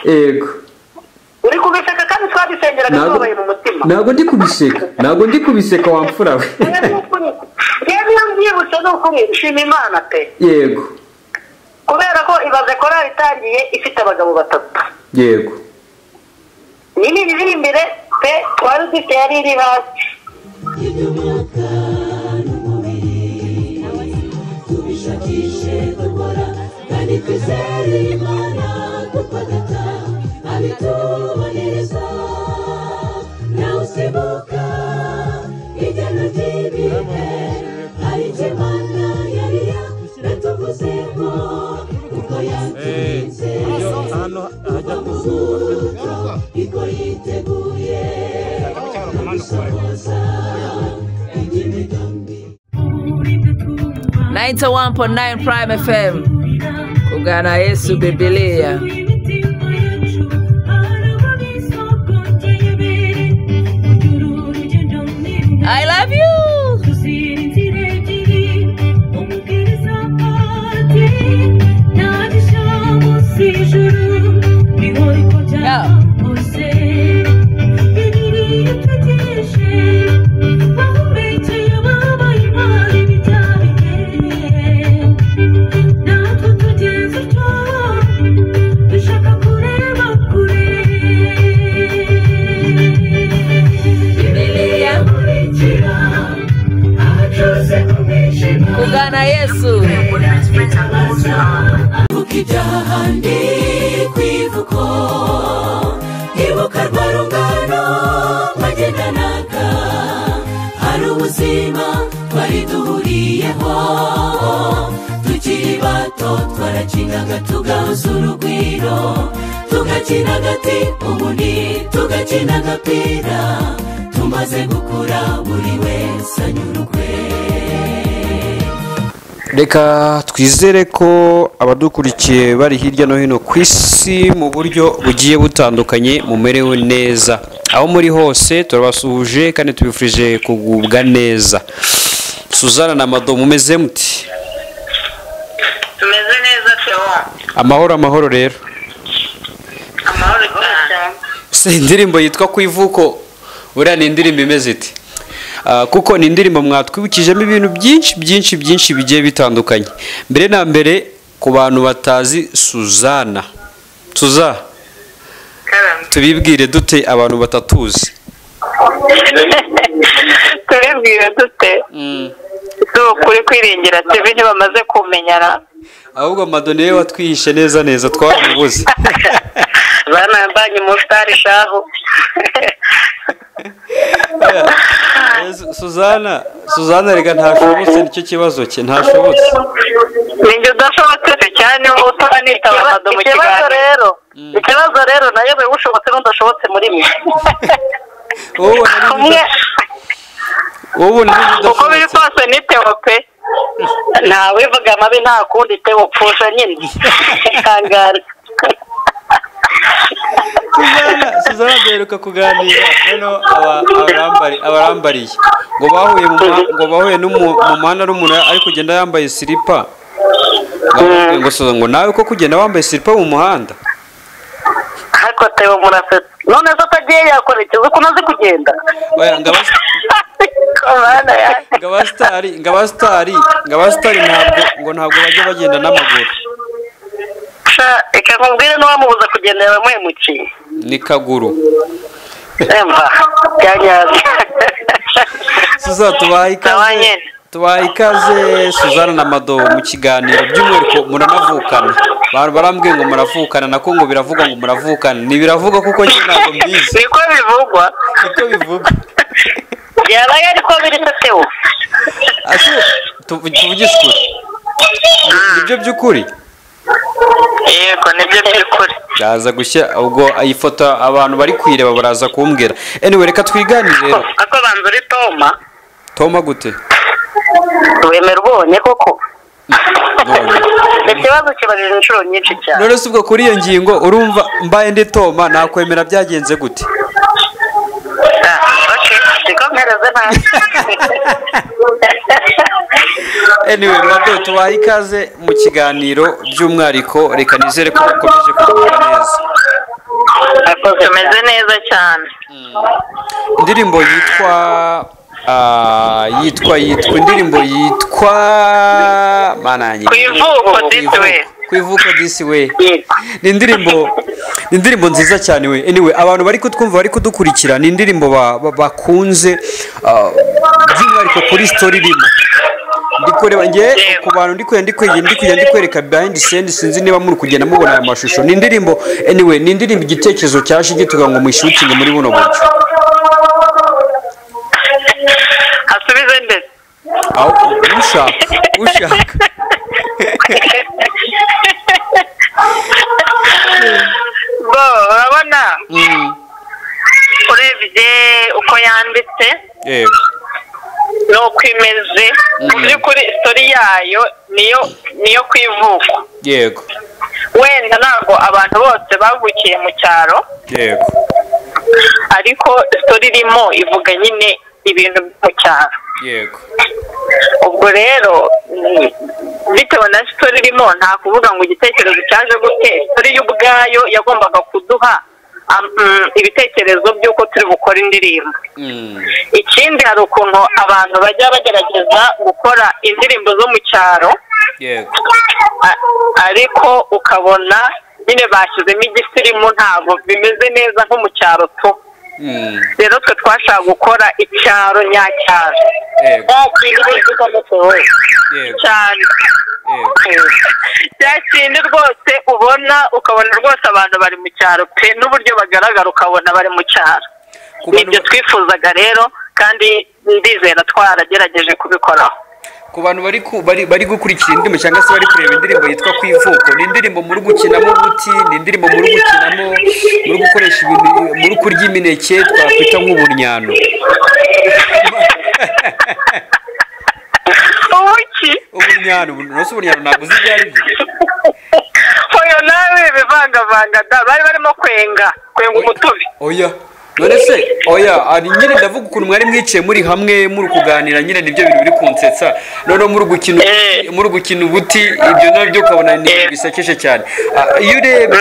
yego uri kubiseka kandi twabisengeraga tubabaye mu mutima ntabwo ndi kubiseka ntabwo ndi kubiseka wamfura we rero ni ukuri rero iyo mbyibutse ni ukuri nshima imana pe yego kubera ko ibaze korali itangiye ifite abagabo batatu yego nini iri imbere pe twari dufite yari iri hasi iby'umwuka n'umubiri tubishakishe dukora kandi twizere imana kuko data abitubonereza nawe usimbuka igana ry'ibihe hari icyo imana yari yatuvuze ngo uko yatinze ahantu hajya kuzuba kuzuba iko yiteguye ninety one point nine prime fm kugana yesu bibilia i love you dushaka kureba kure bibilia akurikira abacose mu mwijima kugana yesu ibuka ibyahandi ku ivuko ibuka rwa rungano mwagendanaga hari ubuzima twari duhuriyeho tukiri bato twarakinaga tugahuza urugwiro tugakina agati ubundi tugakina agapira tumaze gukura buri wese anyurukwe reka twizere ko abadukurikiye bari hirya no hino ku isi mu buryo bugiye butandukanye mumerewe neza aho muri hose turabasuhuje kandi tubifurije kugubwa neza suzana na mado mumeze muti tumeze neza tewa amahoro amahoro rero amahoro cyane si indirimbo yitwa ku ivuko buriya ni indirimbo imeze iti Ah, kuko ni indirimbo mwatwibukijemo ibintu byinshi byinshi byinshi bigiye bitandukanye mbere na mbere ku bantu batazi suzana tuza karame tubibwire dute abantu batatuzi turibwira dute si ukuri kwiringira tibi ntibamaze kumenyana ahubwo madoniye watwihishe neza neza twaramubuze bana mbanye umusitari shahu Eh, Su- suzana suzana reka ntashobotse nicyo kibazo cye ntashobotse ninjye udashobotse cyane utaba nitaba amado mu kiganiro rero ikibazo rero nayo biba ushobotse n'udashobotse muri mwe wowe ubona ari umwe ibida- wowe ubona ari uko biri ibidashobotse kose ni tewo pe ntawivuga amabi nta kundi tewo pfusha nyine ikangara suzana suzana duheruka kuganira noneho aba- abarambari- abarambariye ngo bahuye mu muha- ngo bahuye n'umu- mu muhanda n'umuntu ari kugenda yambaye silipa Ngamubwiye ngo Suzana, ngo nawe ko kugenda wambaye silipa mu muhanda ariko tewo murasetse none zo atagiye yakora ikibazo ukuntu azi kugenda Oya, ngo abas- komana yanjye ngo abasitari ngo abasitari ngo abasitari ntabwo ngo ntabwo bajya bagenda n'amaguru sha reka nkubwire n'uwamubuza kugendera wamuhemukiye ni kaguru emva byanyazi suza tubaha ikaze Abanye. tubaha ikaze suzana na mado mu kiganiro by'umwihariko muranavukana Ba- barambwiye ngo muravukana nako ngo biravugwa ngo muravukana ntibiravugwa kuko njye ntabwo mbizi niko bivugwa niko bivugwa byabaye ariko biri se tewo ase tuvu- tuvugishe ukuri Ni- nibyo by'ukuri yego nibyo by'ukuri ndaza gushya ubwo iyi foto abantu bari kuyireba baraza kumbwira anyway reka twiganire rero ako banza uri toma toma gute wemera ubonye koko None. ikibazo kibajije inshuro nyinshi cyane none si ubwo kuri iyo ngingo urumva mbaye ndi toma nakwemera byagenze gute Ah, ok ntikompereze nabi anyway mado tubahe ikaze mu kiganiro by'umwihariko reka nizere ko mukomeje kugubwa neza tumeze neza cyane indirimbo yitwa ah, yitwa yitwa indirimbo yitwa mananye Ku ivuko this way. ku ivuko this way ni indirimbo ni indirimbo nziza cyane we anyway abantu bari kutwumva bari kudukurikira ni indirimbo ba- ba- bakunze ah, by'umwihariko kuri story irimo ndi kureba nge ku bantu ndi kujya ndi kujya ndi kujya ndi kwereka behind scene sinzi niba muri kugenda mubona aya mashusho ni indirimbo anyway ni indirimbo igitekerezo cyaje gituga ngo muyishutinge muri buno buryo asubize ndetse aho ushaka ushaka bo urabona urebye uko yanditse yego nuko imeze mu by'ukuri isitori yayo niyo niyo ku ivuko yego wenda ntabwo abantu bose bavukiye mu cyaro yego ariko isitori irimo ivuga nyine ibintu byo mu cyaro yego ubwo rero ni- bitewe na sitori irimo nta kuvuga ngo igitekerezo cyaje gute sitori yo ubwayo yagombaga kuduha am- mm, ibitekerezo by'uko turi bukora indirimbo Mm, ikindi hari ukuntu abantu bajya bagerageza gukora indirimbo zo mu cyaro yego a- ariko ukabona nyine bashyizemo igisirimu ntabwo bimeze neza nko mu cyaro tu Mm, rero twe twashaka gukora icyaro nyacyaro yego Ya kintu gikomeye yego cyane yego bya kindi rwose ubona ukabona rwose abantu bari mu cyaro pe n'uburyo bagaragara ukabona bari mu cyaro Ku nibyo bantu- twifuzaga rero kandi ndizera twaragerageje kubikoraho ku bantu bari ku- bari bari gukurikira indirimbo cyangwa se bari kureba indirimbo yitwa ku ivuko ni indirimbo muri gukinamo ubuti ni indirimbo muri gukinamo muri gukoresha ibintu muri kurya imineke twakwita nk'uburyano ubuki uburyano uburyano si uburyano ntabwo uzi ibyo ari byo oyo nawe bivangavanga da bari barimo kwenga kwenga umutobe oya none se oya ari nyine ndavuga ukuntu mwari mwicaye muri hamwe muri kuganira nyine nibyo bintu biri kunsetsa noneho muri gukina Eh. muri gukina ubuti ibyo nabyo ukabona ni ibintu bisekeje cyane Ah, iyo urebye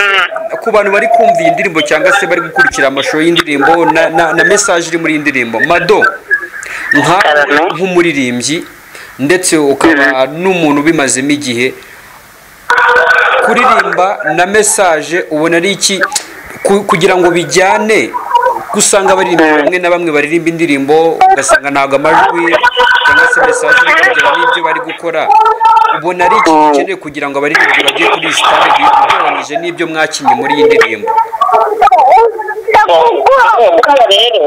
ku bantu bari kumva iyi ndirimbo cyangwa se bari gukurikira amashusho y'indirimbo na, na, na message iri muri iyi ndirimbo mado nka- Karame. nk'umuririmbyi ndetse ukaba n'umuntu ubimazemo igihe kuririmba na mesaje ubona ari iki ku- kugira ngo bijyane ko usanga abaririmba bamwe na bamwe baririmba indirimbo ugasanga ntabwo amajwi cyangwa se mesaje iri kugera n'ibyo bari gukora ubona ari iki gikenewe kugira ngo abaririmbyi bajye kuri iyi sitade ugereranyije n'ibyo mwakinnye muri iyi ndirimbo rero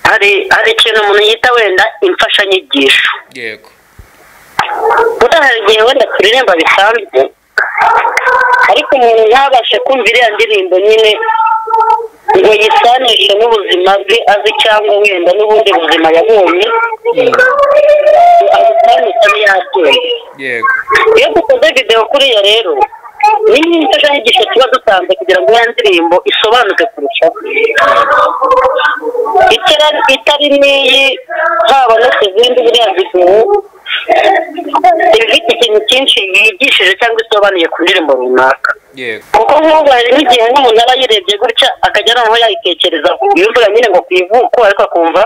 hari hari ikintu umuntu yita wenda imfashanyigisho yego buriya hari igihe wenda turirimba bisanzwe ariko umuntu ntabashe kumva iriya ndirimbo nyine ngo yisanishe n'ubuzima bwe azi cyangwa wenda n'ubundi buzima yabonye abisanisha abe yabyumva yego iyo dukoze videwo kuriya rero ni nk'imfashanyigisho tuba dutanze kugira ngo iyo ndirimbo isobanuke kurushaho Itara- itari n'iyi haba no ku zindi buriya videwo iba ifite ikintu cyinshi yigishije cyangwa isobanuye ku ndirimbo runaka yego kuko nk'ubu hari n'igihe nk'umuntu aba yirebye gutya akajya noneho yayitekereza yumvira nyine ngo ku ivuko ariko akumva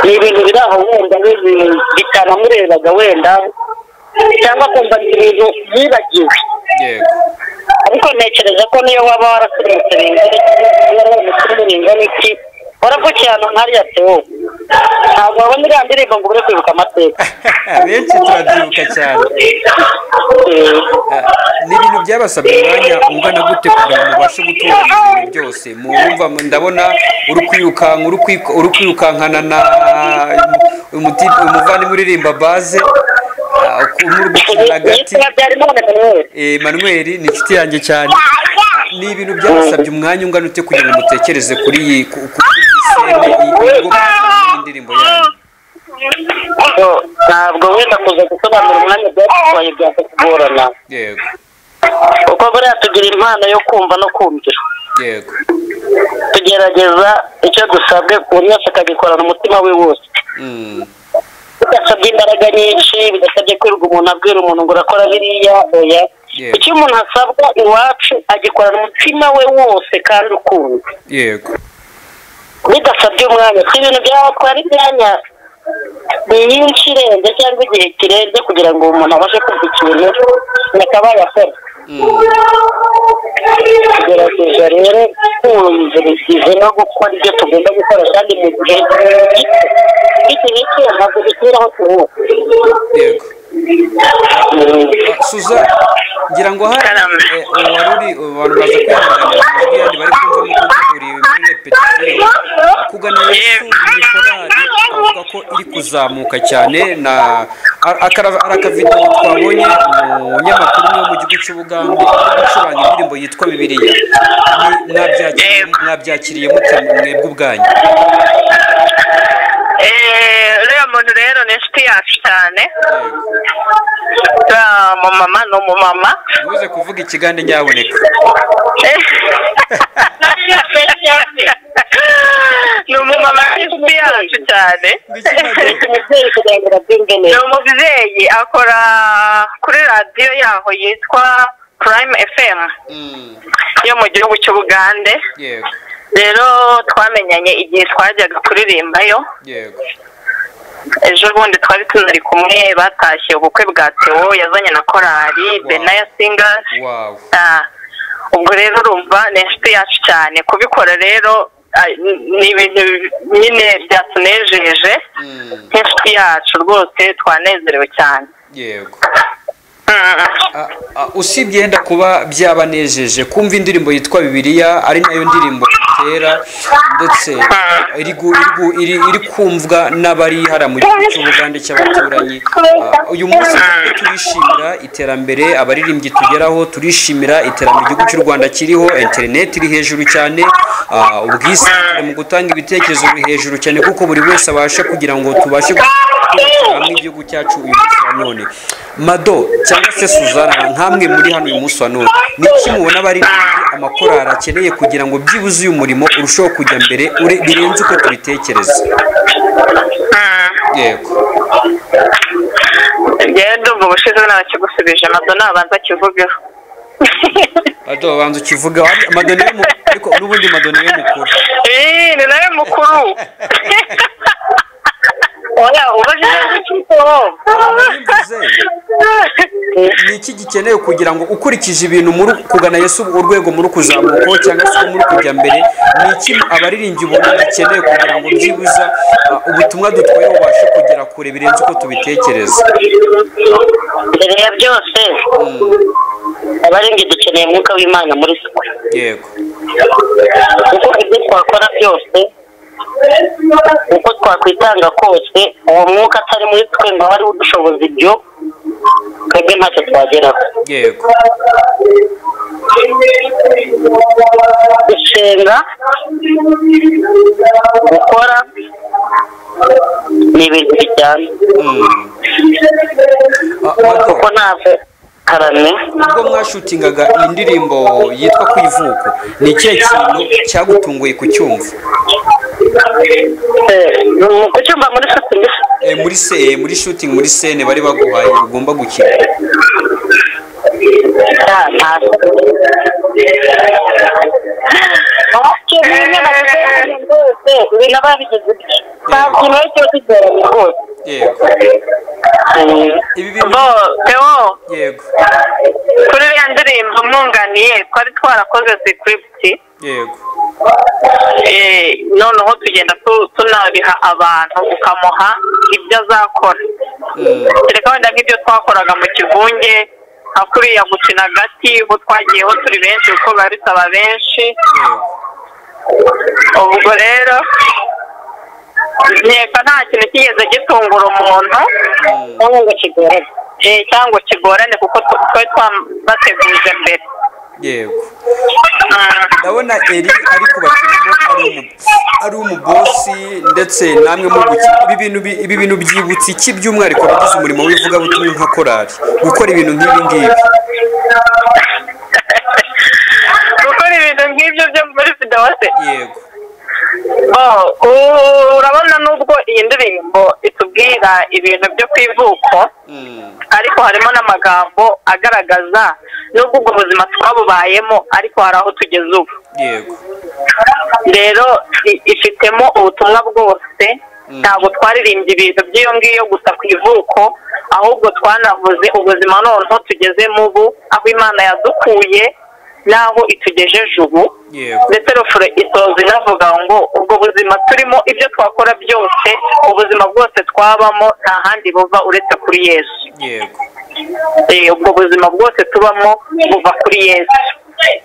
ni ibintu biri aho wenda bibi- bitanamurebaga wenda cyangwa akumva ni ibintu yibagiwe yego ariko ntekereza ko niyo waba warasirimutse bingana iki niba waba umusirimu bingana iki waravukiye ahantu nk'ariya tewo ntabwo wabona iriya ndirimbo ngo ubure kwibuka amateka benshi turabyibuka cyane ni ibintu byabasabye umwanya ungana gute kugira ngo mubashe gutunganya ibintu byose mwumva ndabona uri kwirukanka uri kwi- uri kwirukankana na umuti- umuvandimwe uririmba baze ah, ku- muri gukinira agati yitwa byarimana manuel Eh, manuel ni inshuti yanjye cyane Ah, ni ibintu byabasabye umwanya ungana ute kugira ngo mutekereze kuri iyi ku- ku- kuri iyi sene iyi- iyi gukora iyi ndirimbo yanyu Bo, ntabwo wenda kuza gusobanura umwanya byatwaye byakugorana yego kuko buriya tugira impano yo kumva no kumvira yego tugerageza icyo dusabwe buri wese akagikorana umutima we wose Mm, bidasabye imbaraga nyinshi bidasabye kwirirwa umuntu abwira umuntu ngo urakora biriya oya Yego. icyo umuntu asabwa iwacu agikorana umutima we wose kandi ukunze yego bidasabye umwanya twe ibintu byatwara imyanya myinshi irenze cyangwa igihe kirenze kugira ngo umuntu abashe kumva ikintu yakabaye akora tugerageza rero kumviriza no gukora ibyo tugomba gukora kandi mu gihe gito igihe cyo ntabwo dusubira aho tuvuka yego suza ngira ngo hari eh, wari uri abantu baza kwihanganira amajwi yandi bari kumva nuko uri muri repetisiyo akugana yesu ni korali avuga ko iri kuzamuka cyane na ara- akara- arakavidewo twabonye mu nyamakuru yo mu gihugu cy'ubugande ari gucuranga indirimbo yitwa bibiliya Ni- mwabyakiriye- mwabyakiriye mute mwebwe ubwanyu Eh, uriya muntu rero ni inshuti yacu cyane uriya mumama ni umumama ntuze kuvuga ikigande nyaboneka ni umumama inshuti yacu cyane umubyeyi kugira ngo abyumve ni neza umubyeyi akora kuri radiyo yaho yitwa prime fm Mm, yo mu gihugu cy'ubugande yego rero twamenyanye igihe twajyaga kuririmbayo yego ejo bundi twari tunari kumwe batashye ubukwe bwa Theo yazanye na korali benaya singers wawu Ah, ubwo rero urumva ni inshuti yacu cyane kubikora rero ah, ni- ni ibintu nyine byatunejeje Mm, nk'inshuti yacu rwose twanezerewe cyane yego Mm. Ah, ah, usibye yenda kuba byabanejeje kumva indirimbo yitwa bibiliya ari nayo ndirimbo itera ndetse iri gu- iri gu- iri- iri kumvwa n'abarihara mu gihugu cy'ubugande cy'abaturanyi Ah, uyu munsi rero turishimira iterambere abaririmbyi tugeraho turishimira iterambere igihugu cy'u rwanda kiriho interineti iri hejuru cyane ah, ubwisungane mu gutanga ibitekerezo biri hejuru cyane kuko buri wese abasha kugira ngo tubashe kubakira hamwe igihugu cyacu uyu munsi wa none mado cyangwa se suzana nk'amwe muri hano uyu munsi wa none ni iki mubona abaririmbyi amakorali akeneye kugira ngo byibuze uyu murimo urusheho kujya mbere ure- birenze uko tubitekereza yego njyewe ndumva ubushize nabakigusubije amado nabanza akivugeho Mado banza ukivuga mado niwe mu- ariko n'ubundi mado niwe mukuru Eh, ni nawe mukuru oya ubajije Abaririmbyi ze, ni iki gikenewe kugira ngo ukurikije ibintu muri kugana yesu urwego muri kuzamukaho cyangwa se muri kujya mbere ni iki abaririmbyi ubona gikenewe kugira ngo byibuza uh, ubutumwa dutwaye bubashe kugera kure birenze uko tubitekereza mbere ya byose abarenga dukeneye umwuka w'imana muri twe yego kuko ibyo twakora byose uko twakwitanga kose uwo mwuka atari muri twe ngo abe ariwe udushoboza ibyo twebwe ntacyo twageraho yego gusenga gukora ni ibintu bijyana Mm. Ah, Mado, kuko ntabwo karame ubwo mwashutingaga iyi ndirimbo yitwa ku ivuko ni ikihe kintu cyagutunguye kucyumva Eh, ni ukucyumva muri sekundi Eh, muri se eh, muri shooting muri scene bari baguhaye ugomba gukina ibintu aba yabigize ibye nta kintu ari cyo kigoranye rwose yego ibi bintu bo teo yego kuri iriya ndirimbo mwunganiye twari twarakoze sikiripiti yego noneho tugenda tu- tunabiha abantu ukamuha ibyo azakora kereka wenda nk'ibyo twakoraga mu kivunge nka kuriya gukina agati ubu twagiyeho turi benshi kuko biba bisaba benshi yego ubwo rero nteka nta kintu kigeze gitungura umuntu ntabwo ngo kigoranye eh, cyangwa kigorane kuko tw- twari twabateguje mbere yego Mm. ndabona eri ari kubakinamo ari umu ari umubosi ndetse namwe mu gukina ibi bintu bi- ibi bintu byibutsa iki by'umwihariko abagize umurimo w'ivugabutumwa nka korali gukora ibintu nk'ibi ngibi gukora ibintu nk'ibyo byo muri fidawase yego Oh, ubu urabona nubwo iyi ndirimbo itubwira ibintu byo ku ivuko ariko harimo n'amagambo agaragaza nubwo ubwo buzima twabubayemo ariko hari aho tugeze ubu yego rero i- ifitemo ubutumwa bwose ntabwo twaririmbye ibintu by'iyo ngiyo gusa ku ivuko ahubwo twanavuze ubuzima noneho tugezemo ubu aho imana yadukuye n'aho itugejeje ubu yego ndetse rufuro itoza inavuga ngo ubwo buzima turimo ibyo twakora byose ubuzima bwose twabamo nta handi buva uretse kuri yesu yego Eh, ubwo buzima bwose tubamo buva kuri yesu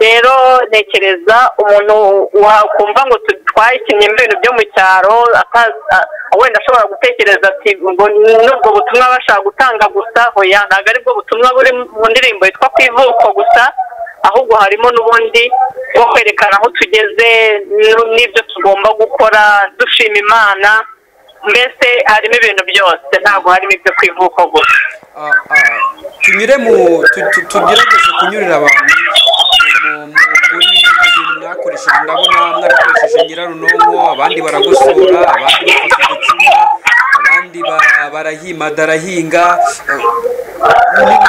rero ntekereza umuntu wakumva ngo tu- twayikinnye mu bintu byo mu cyaro atazi- a- wenda ashobora gutekereza ati ngo nubwo butumwa bashaka gutanga gusa hoya ntabwo aribwo butumwa buri mu ndirimbo yitwa ku ivuko gusa ahubwo harimo n'ubundi bwo kwerekana aho tugeze n- n'ibyo tugomba gukora dushima imana mbese harimo ibintu byose ntabwo harimo ibyo ku ivuko gusa Ah, ah, tunyure mu tu- tu- tugerageze kunyurira abantu mu- mu- mu- muri ibi bintu mwakoresheje ndabona mwarakoresheje nyirarunonko abandi baragosora abandi bafata uducuma abandi ba- barahima darahinga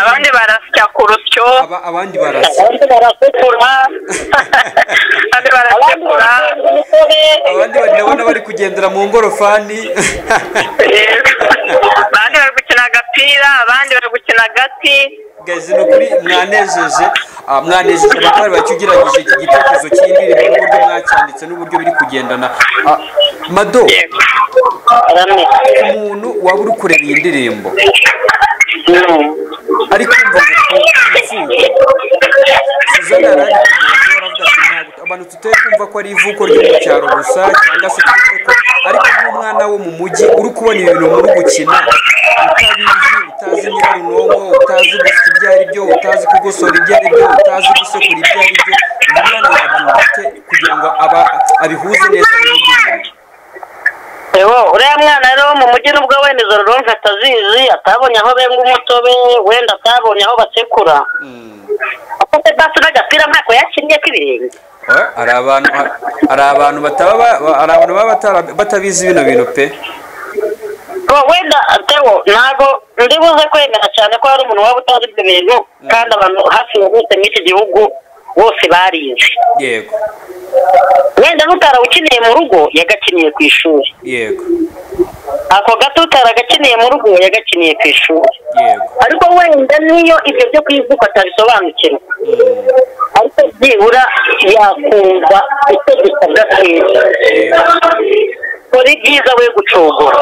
abandi barasya ku rusyo aba- abandi barasa abandi barasekura abandi barasekura abandi bari ndabona bari kugendera mu ngorofani Yego. abandi bari gukina agapira abandi bari gukina agati gazi ni ukuri mwanejeje ah, mwanejeje abatwari bacyugiranyije iki gitekerezo cy'indirimbo n'uburyo mwacyanditse n'uburyo biri kugendana Ah, mado yego umuntu waba uri kureba iyi ndirimbo Mm. ari kumva ngo ivuko suzana yari ari ku muntu waravuga ati ntabwo abantu tutari kumva ko ari ivuko ryo mu cyaro gusa cyangwa se twibuke ko ariko nk'umwana wo mu mujyi uri kubona ibintu muri gukina utabizi utazi nyirarunonko utazi gusya ibyo ari byo utazi kugosora ibyo ari byo utazi gusekura ibyo ari byo umwana yabyumva ate kugira ngo aba abihuze neza n'ibindi Ewo, uriya mwana rero wo mu mujyi nubwo wenda izo ruronka atazizi atabonye aho benga umutobe wenda atabonye aho basekura afite basi n'agapira ntako yakinnye k'ibirenge Eh, hari abantu hari abantu bataba ba- ba- hari abantu baba batara- batabizi bino bintu pe ngo wenda atewo ntabwo ndi buze kwemera cyane ko hari umuntu waba utazi ibyo bintu kandi abantu hafi ya bose muri iki gihugu bose barizi yego wenda n'utarawukiniye mu rugo yagakiniye ku ishuri yego ako gato utaragakiniye mu rugo yagakiniye ku ishuri yego ariko wenda niyo ibyo byo kwivuka atabisobanukirwa ariko byibura yakumva icyo gisabwa cyiza kora ibyiza we gucogora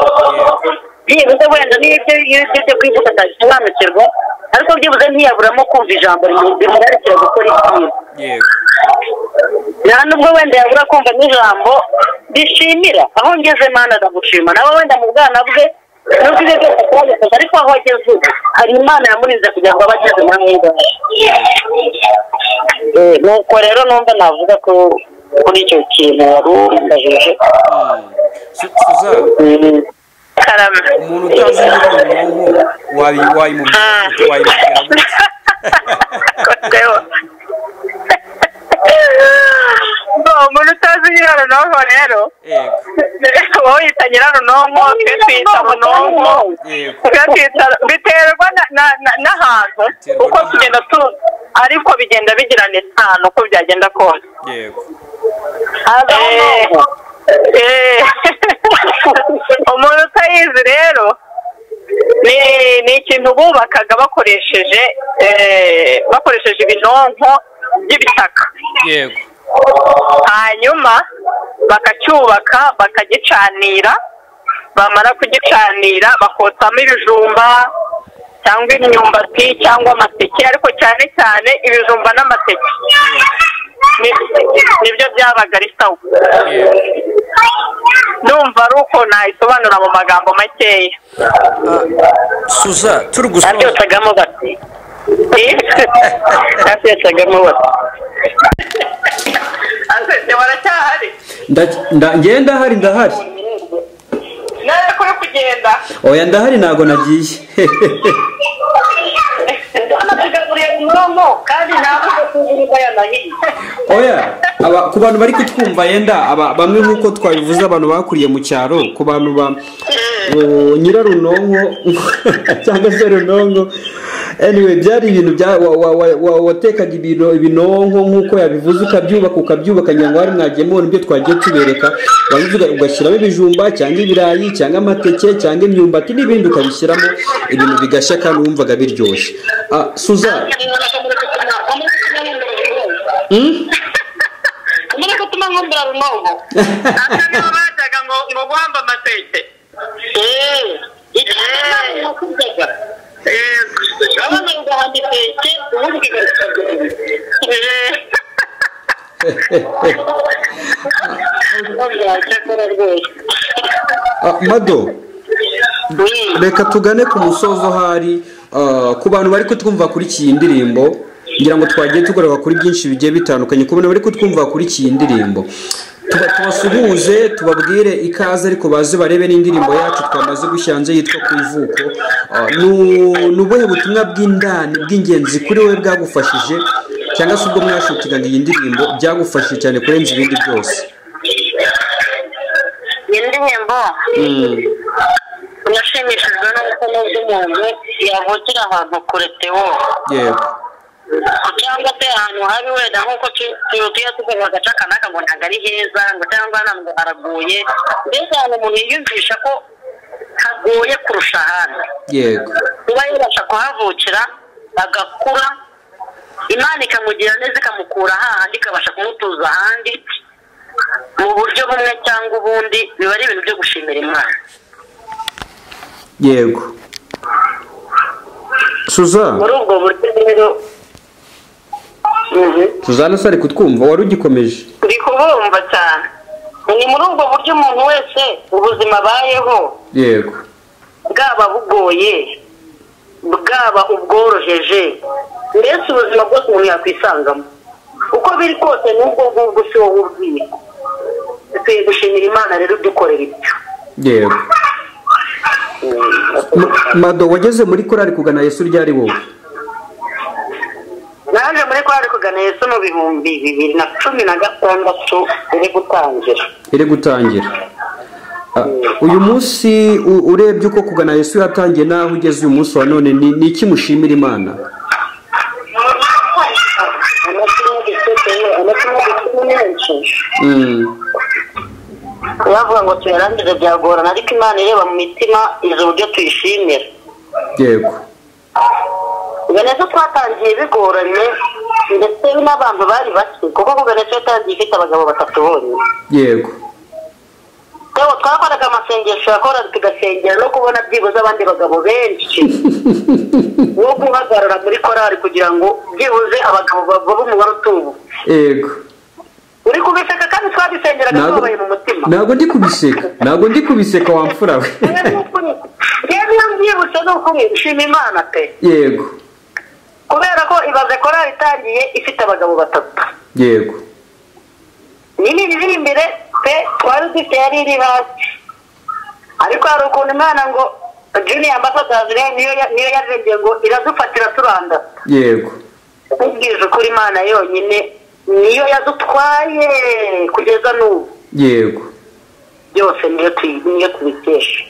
byibuze wenda niyo ibyo ibyo byo kwivuka atabisobanukirwa ariko byibuze ntiyaburamo kumva ijambo rimu- rimuberekera gukora ibyiza yego nta nubwo wenda yabura kumva n'ijambo rishimira aho ngeze mana ndagushima nawe wenda mu bwana bwe nubwo ibyo byose atwabikoze ariko aho ageze ubu hari imana yamurinze kugira ngo abe ageze muri mwibana nuko rero numva navuga ko kuri icyo kintu wari umbajije Su- suzana Mm. karame umuntu utazi nyirarunonko wayi- wayimubwira Ah. gute? wayimubwira gute Kotewa. Ngo, umuntu utazi nyirarunonko rero yego wowe yita nyirarunonko twe tuyita munonko yego Tugatwita- biterwa na- na- na- n'ahantu Biterwa uko n'ahantu. tugenda tu ariko bigenda bigirana isano uko byagenda kose yego Eh, eh, umuntu utayizi rero ni ni ikintu bubakaga bakoresheje eh, bakoresheje ibinonko by'ibitaka yego hanyuma bakacyubaka bakagicanira bamara kugicanira bakotsamo ibijumba cyangwa imyumbati cyangwa amateke ariko cyane cyane ibijumba n'amateke Ni- nibyo byabaga ari sawa yego numva ari uko nayisobanura mu magambo makeya suza turi gusoza nabyosagamo bati nabyosagamo bati Ase, waracyahari Nda- nda- ngewe ndahari ndahari nawe kuri kugenda oya ndahari ntabwo nagiye Nasigaye muri tubamo kandi ntabwo tuzirimo ya mahirwe oya aba- ku bantu bari kutwumva yenda aba- bamwe nk'uko twabivuze abantu bakuriye mu cyaro ku bantu ba uh, nyirarunonko cyangwa se runonko anyway byari ibintu bya wa- wa- wa- wa- watekaga ibino- ibinonko nk'uko yabivuze ukabyubaka ukabyubaka ngira ngo hari mwagiye mubona ibyo twagiye tubereka warangiza uga- ugashyiramo ibijumba cyangwa ibirayi cyangwa amateke cyangwa imyumbati n'ibindi ukabishyiramo ibintu bigashya kandi wumvaga biryoshye Ah, Suzanne hmm? muri gutuma nkumbura runongo asa nibo bajyaga ngo ngo guhamba amateke eee yego urabona ugahamba iteke ubundi ukigaruka cyakora rwose Ah, mado reka tugane ku musozo hari ah, ku bantu bari kutwumva kuri iyi ndirimbo ngira ngo twagiye tugaruka kuri byinshi bigiye bitandukanye ku bantu bari kutwumva kuri iyi ndirimbo Tuba- tubasuhuze tubabwire ikaze ariko baze barebe n'indirimbo yacu twamaze gushyira hanze yitwa ku ivuko Ah, nu- ni ubuhe butumwa bw'indani bw'ingenzi kuri wowe bwagufashije cyangwa se ubwo mwashutingaga iyi ndirimbo byagufashije cyane kurenza ibindi byose iyi ndirimbo Mm. nashimishijwe n'uko n'ubwo umuntu yavukira ahantu kure tewo yego cyangwa se ahantu habi wenda nk'uko tu- tu- tuya tukumva agace aka n'aka ngo ntabwo ari heza ngo cyangwa hano ngo haraguye mbese ahantu umuntu yiyumvisha ko hagoye kurusha ahandi yego kuba yabasha kuhavukira agakura imana ikamugira neza ikamukura hahandi ikabasha kumutuza ahandi mu buryo bumwe cyangwa ubundi biba ari ibintu byo gushimira imana yego suzanne muri ubwo buryo rero Mhm. suzanne se ari kutwumva wari ugikomeje ndi kubumva cyane ni muri ubwo buryo umuntu wese ubuzima abayeho yego bwaba bugoye bwaba ubworoheje mbese ubuzima bwose umuntu yakwisangamo uko biri kose n'ubwo ngubwo si wowe ubwiye dukwiye gushimira imana rero udukorera ibyo yego M- mado wageze muri korari kugana yesu ryari wowe naje muri kwari kugana yesu mu bihumbi bibiri na cumi na gatandatu iri gutangira iri gutangira Ah, uyu munsi u- urebye uko kugana yesu yatangiye n'aho ugeze uyu munsi wa none ni ni iki mushimira imana amatungo gisutseyo amatungo gisutseyo menshi Mm, bavuga ngo tuyarangize byagorana ariko imana ireba mu mitima izi uburyo tuyishimira yego venezo twatangiye bigoranye ndetse n'abantu bari bake kuko ku venezo yatangiye ifite abagabo batatu bonyine yego yewe twakoraga amasengesho yakoraga tugasengera no kubona byibuze abandi bagabo benshi wo guhagarara muri korali kugira ngo byibuze abagabo bavuba umubare utubutse yego uri kubiseka kandi twabisengeraga Ntabwo- tubabaye mu mutima ntabwo ndi kubiseka ntabwo ndi kubiseka wamfura we yewe ni ukuri yewe iyo mbyibutse ni ukuri nshima imana pe yego kubera ko ibaze korali itangiye ifite abagabo batatu yego nini iri imbere pe twari dufite yari iri hasi ariko hari ukuntu imana ngo juniya ambasadasi niyo ya- niyo yarembye ngo iradufatira turanda yego nkubwije ukuri imana yonyine niyo yadutwaye kugeza n'ubu yego byose niyo tuyi- niyo tubikesha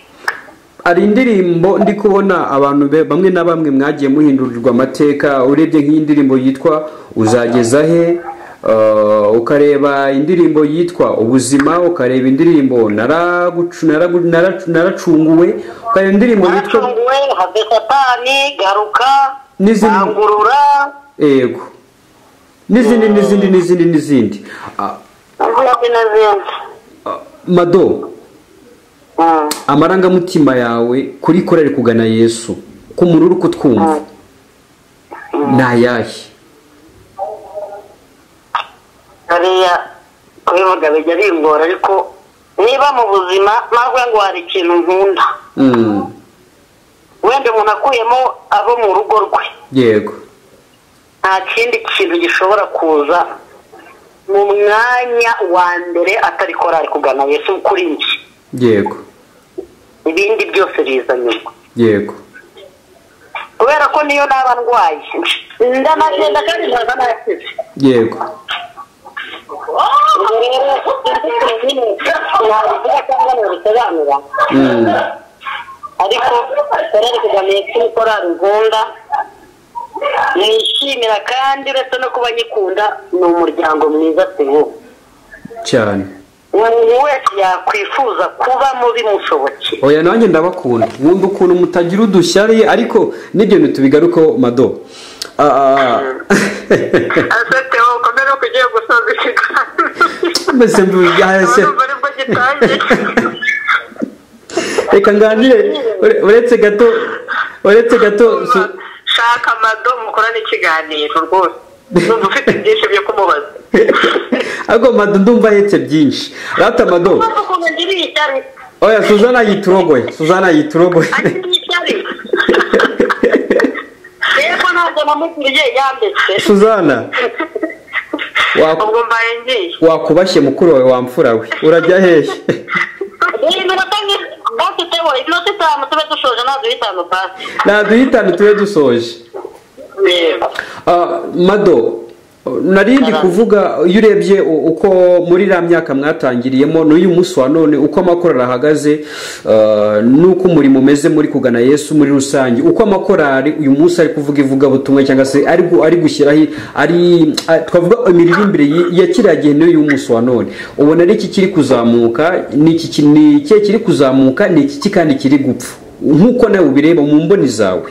hari indirimbo ndi kubona abantu be- bamwe na bamwe mwagiye muhindurirwa amateka urebye nk'iyi ndirimbo yitwa uzageza he eh, ukareba indirimbo yitwa ubuzima ukareba indirimbo naragucu- naragu- naracu- naracunguwe ukareba indirimbo yitwa haracunguwe have satani garuka N'izindi- rangurura yego n'izindi n'izindi n'izindi n'izindi Ah, n'izindi n'izindi ah, mado Mm. amarangamutima yawe kuri korari kugana yesu ku muntu uri kutwumva ni ayahe hariya kubivuga bijya bingora ariko niba mu buzima navuga ngo hari ikintu nkunda Mm, wenda umuntu akuyemo abo mu rugo rwe yego nta kindi kintu gishobora kuza mu mwanya wa mbere atari korari kugana yesu kuri njye yego ibindi byose biza nyuma yego kubera ko niyo naba ndwaye ndanagenda kandi nkaza nakize yego ubwo rero inzitiro nyine nabivuga cyangwa nabisobanura Mm. ariko korali kagame kuri korali ngunda nishimira kandi uretse no kuba nyikunda ni umuryango mwiza siwo cyane umuntu wese yakwifuza kubamo bimushobokeye oya nanjye ndabakunda wumva ukuntu mutagira udushyari ariko n'ibyo ntitubigarukaho mado Ah, ah, ah. asete wowe ukomere ko ugiye gusoza ikiganiro mbese mbyahese urumva aribwo gitangiye reka nganire ure- uretse gato uretse gato su- shaka amado mukorane ikiganiro rwose numva ufite byinshi byo kumubaza ariko mado ndumva ahetse byinshi rata mado mpamvu ukuntu ngiriye ishyari oya suzana yiturogoye suzana yiturogoye agiriye ishyari rero ntabwo namugiriye yanditse suzana waku- ubwo mbaye ngiye wakubashye mukuru wawe wamfura we urajya hehe buri minota nke bafiteho iminota itanu tube dushoje ntabwo bitanu pasi naduhitane tube dusoje yego Ah, mado narindi kuvuga iyo urebye u- uko muri iriya myaka mwatangiriyemo n'uyu munsi wa none uko amakorali ahagaze ah, n'uko umurimo umeze muri kugana yesu muri rusange uko amakorali uyu munsi ari kuvuga ivugabutumwa cyangwa se ari gu- ari gushyiraho ari ah, twavuga imiririmbire yi- ya kiriya gihe n'uyu munsi wa none ubona ari iki kiri kuzamuka ni iki ki- ni ikihe kiri kuzamuka ni iki ki kandi kiri gupfa nk'uko nawe ubireba mu mboni zawe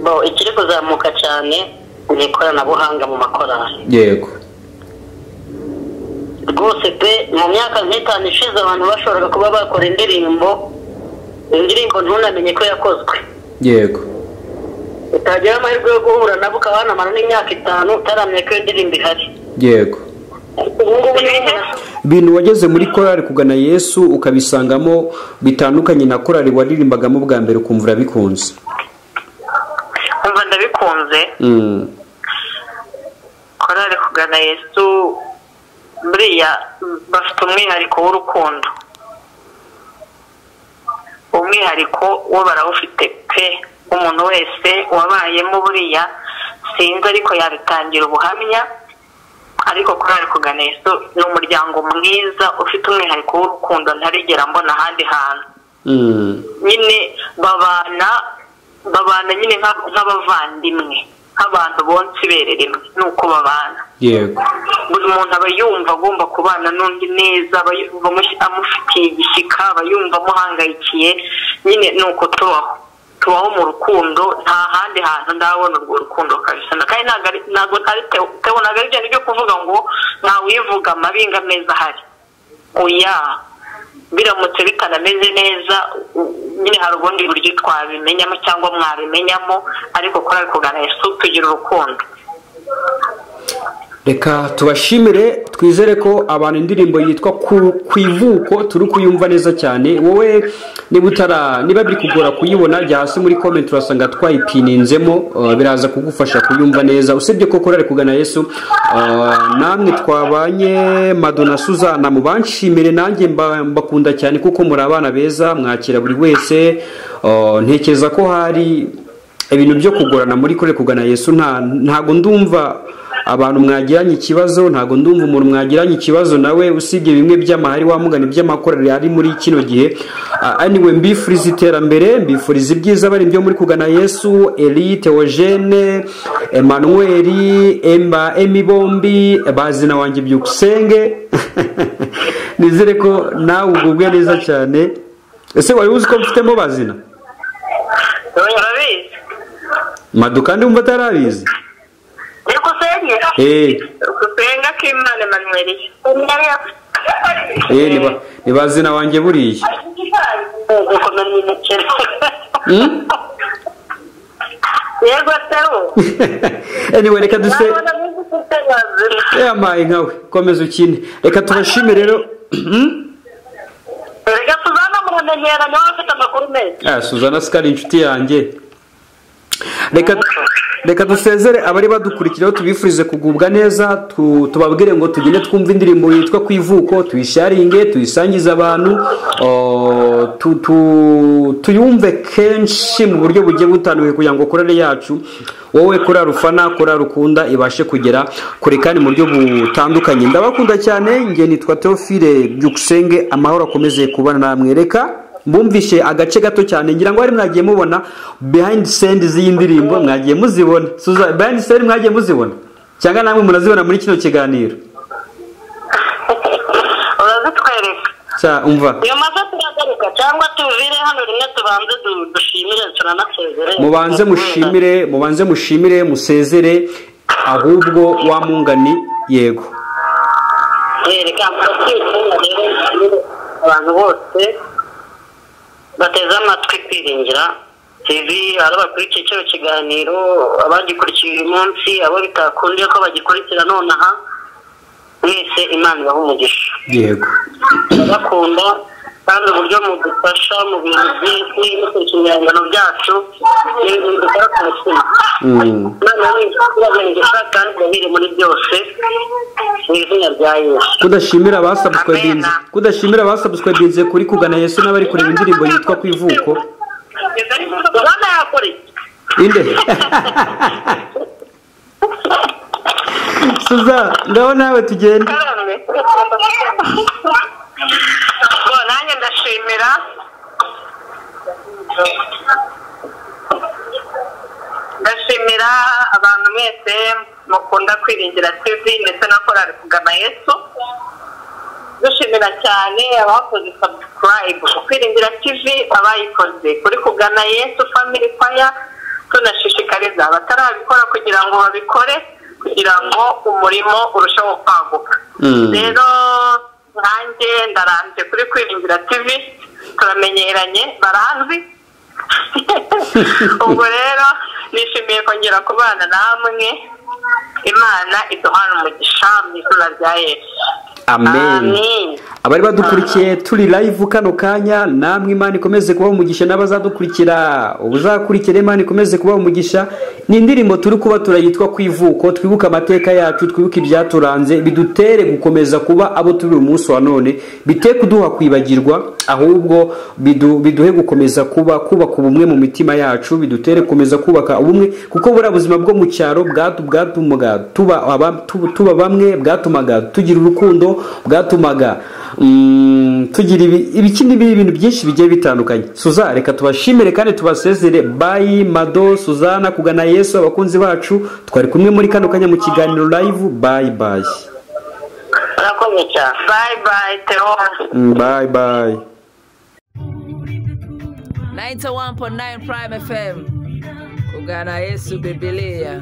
bo ikiri kuzamuka cyane ni ikoranabuhanga mu makorali yego rwose pe mu myaka nk'itanu ishize abantu bashoboraga kuba bakora indirimbo indirimbo ntunamenye ko yakozwe yego utagera amahirwe yo guhura nabo ukabanamara n'imyaka itanu utaramenya ko iyo ndirimbo ihari yego ubu ngubu ni umuntu ibintu wageze muri korali kugana yesu ukabisangamo bitandukanye na korali waririmbagamo bwa mbere ukumva urabikunze umva ndabikunze Mm, korali kugana yesu buriya bafite umwihariko w'urukundo umwihariko wo barawufite pe umuntu wese wabayemo buriya sinzi ariko yabitangira ubuhamya ariko korali kugana yesu ni umuryango mwiza ufite umwihariko w'urukundo ntarigera mbona ahandi hantu mm, nyine babana babana nyine nka- nk'abavandimwe nk'abantu bonse bereremwe nuko babana yego buri muntu aba yumva agomba kubana n'undi neza aba yumva amush- amufitiye igishyika aba yumva amuhangayikiye nyine ni uko tubaho tubaho mu rukundo nta handi hantu ndabona urwo rukundo kabisa Na- kandi ntabwo ari- ntabwo ari Theo- Theo ntabwo ari bya byo kuvuga ngo ntawivuga amabi ngo ameza ahari oya biramutse bitanameze neza u- nyine hari ubundi buryo twabimenyamo cyangwa mwabimenyamo ariko kuri ari kugana yesu tugira urukundo reka tubashimire twizere ko abantu indirimbo yitwa ku ku ivuko turi kuyumva neza cyane wowe niba utara niba biri kugora kuyibona jya hasi muri komenti urasanga twayipininzemo uh, biraza kugufasha kuyumva neza usibye ko korali kugana yesu uh, namwe twabanye mado na suzana mubanshimire nanjye mba- mbakunda cyane kuko muri abana beza mwakira buri wese uh, ntekereza ko hari ibintu byo kugorana muri kure kugana yesu nta ntago ndumva abantu mwagiranye ikibazo ntago ndumva umuntu mwagiranye ikibazo nawe usibye bimwe by'amahari wamugana iby'amakorari ari muri kino gihe Ah, anyway mbifuriza iterambere mbifuriza ibyiza bari byo muri kugana yesu eri teogene emmanuel emba emi bombi bazina wanjye byukusenge nizere ko nawe ugubwe neza cyane ese wari uzi ko mfitemo bazina urabizi madu kandi wumva atarabizi bikusenye Eh. gusenga k'imana emanuweli Eh, ni ba- ni bazina wanjye buriya gukomera imikino Hmm? yego sewo anyway reka duse nabona n'izi ufite bazina yamaye nkawe komeza ukine reka tubashime rero Hmm? reka tuzana mu ntegera niba bafite amakuru meza ah, suzana sikari inshuti yanjye reka reka dusezere abari badukurikiraho tubifurize kugubwa neza tu- tubabwire ngo tugende twumve indirimbo yitwa ku ivuko tuyisharinge tuyisangize abantu o, tu- tu- tuyumve kenshi mu buryo bugiye butanduye kugira ngo korari yacu wowe korari ufana korari ukunda ibashe kugera kure kandi mu buryo butandukanye ndabakunda cyane nge nitwa teofile byukusenge amahoro akomeze kubana namwe reka bumvishe agace gato cyane ngira ngo bari mwagiye mubona behind send z'iyi ndirimbo mwagiye muzibona Suza- behind send mwagiye muzibona cyangwa namwe murazibona muri kino kiganiro urazitwereka Sa, umva nyuma zo turagaruka cyangwa tuvire hano rimwe tubanze du- dushimire tunanasezere mubanze mushimire mubanze mushimire musezere ahubwo wa mungani yego yereka amatsinda rero abantu bose bateze amatwi kwiringira tv ari abakurikiye kino kiganiro abagikurikiye uyu munsi abo bitakundiye ko bagikurikira nonaha mwese imana ibaha umugisha yego turabakunda kandi uburyo mudufasha mu bintu byinshi mukurikira ibihangano byacu ni ibintu dukora ku mutima Mm. imana y'umugisha kandi yabire muri byose mu izina rya yesu kudashimira abasubscribinze Amen. kudashimira abasubscribinze kuri kugana yesu n'abari kureba indirimbo yitwa kwivuko Bwana yakora iki? inde suza ngaho nawe tugende Bo, nanjye ndashimira ndashimira abantu mwese mukunda kwiringira tv ndetse na korari kugana yesu dushimira cyane abakoze subscribe kwiringira tv abayikoze kuri kugana yesu family fire tunashishikariza abatarabikora kugira ngo babikore kugira ngo umurimo urusheho kwaguka Mm. rero nanjye ndarambye kuri kwiringira tv turamenyeranye baranzi ubwo rero nishimiye kongera kubana namwe imana iduhana umugisha mu izina rya yesu amen abari badukurikiye turi live kano kanya namwe imana ikomeze kubaha umugisha n'abazadukurikira ubuzakurikira imana ikomeze kubaha umugisha ni indirimbo turi kuba turayitwa ku ivuko twibuka amateka yacu twibuka ibyaturanze bidutere gukomeza kuba abo turi uyu munsi wa none bite kuduha kwibagirwa ahubwo bidu- biduhe gukomeza kuba kubaka ubumwe mu mitima yacu bidutere gukomeza kubaka ubumwe kuko buriya buzima bwo mu cyaro bwatu- bwatumaga tuba aba- tuba- tuba bamwe bwatumaga tugira urukundo bwatumaga mm, tugira ibi- ibiki n'ibi ibintu byinshi bigiye bitandukanye suza reka tubashimire kandi tubasezere bayi mado suzana kugana yesu abakunzi bacu twari kumwe muri kano kanya mu kiganiro live bayi bayi urakoze cyane bye bye teo Mm, bayi bayi 91.9 Prime FM kugana Yesu Bibilia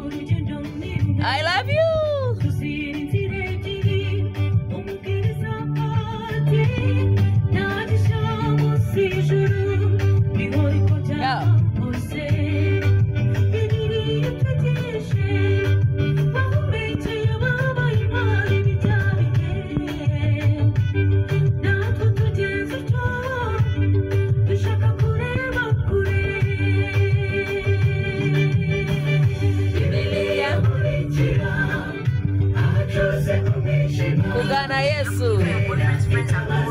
I love you natwe tugeze utwo dushaka kureba kure Bibilia kugana Yesu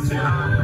Thank you.